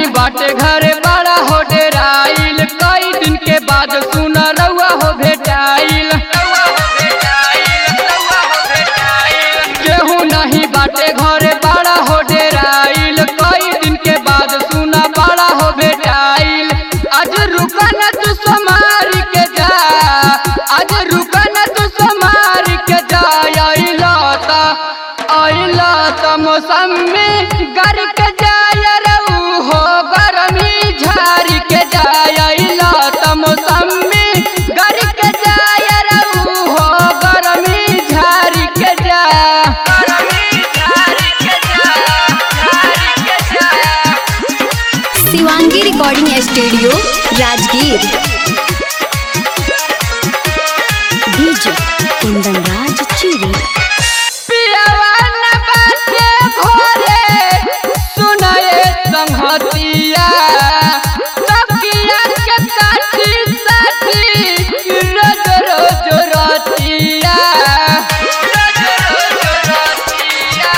नहीं बाटे घरे बड़ा हो डेराइल कई दिन के बाद सुन रउआ हो भेटाइल केहू नहीं बाटे घरे बड़ा हो डेराइल कई दिन के बाद सुना बड़ा हो भेटाइल आज रुका न तू समार के जा आज रुका न तू समार के जा अइला ता अइला ता मौसमी गर के जाय रहू हो गरमी झारी के जाय अइला ता मौसमी गर के जाय रहू हो गरमी झारी के जा गरमी झारी के जा झारी के जा Shivangi recording studio Rajgir DJ Kundan Raj चिरी पियवन बाटे भोरे सुनाए संहतिया तकिया के काटी साथी रोज रोज रतिया रोज रोज रतिया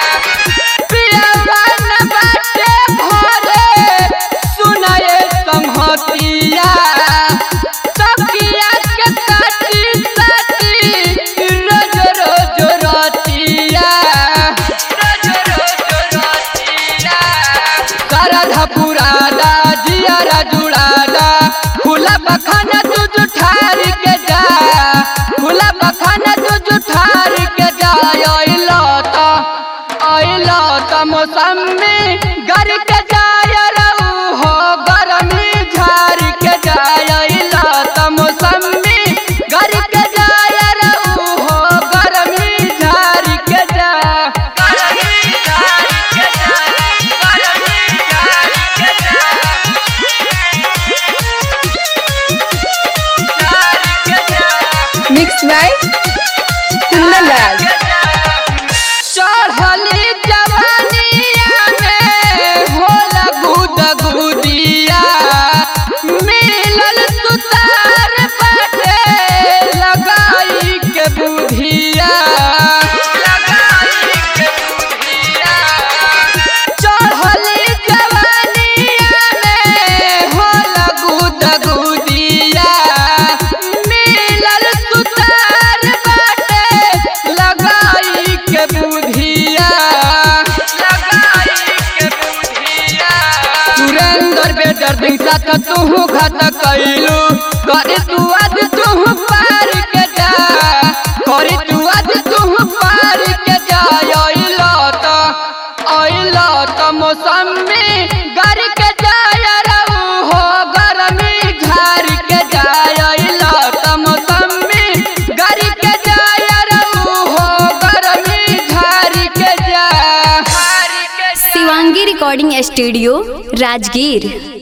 पियवन बाटे भोरे सुनाए संहतिया तकिया के काटी साथी रोज रोज रतिया रोज रोज रतिया करधा पुरादा जियारा जुड़ादा खुला बखाना तू जुठार के जा खुला बखाना तू जुठार के जा अइला ता अइला ता मौसमी घर के जाय रहू हो गरमी झार के जाय अइला ता मौसमी घर के जाय रहू हो गरमी झार के जा गरमी झार के जा गरमी झार के जा झार के जा मिक्स बाय कुंदन राज चढ़ली जवानिया में होला गुद गुदिया मिलल सुतार बाटे लगाई के बुधिया लगाई के बुधिया चढ़ली जवानिया में होला गुद गुदिया मिलल सुतार बाटे लगाई के बुधिया लगाई के बुधिया सुरेंद्र बेदर दिन साथ तू घात कैलू करे तू आज तू पार के जा करे तू आज तू पार के जा अइला ता अइला ता मौसमी घर के जाय रहू हो गरमी झार के जाय अइला ता मौसमी घर के जाय रहू हो गरमी झार के जा शिवांगी रिकॉर्डिंग स्टूडियो राजगीर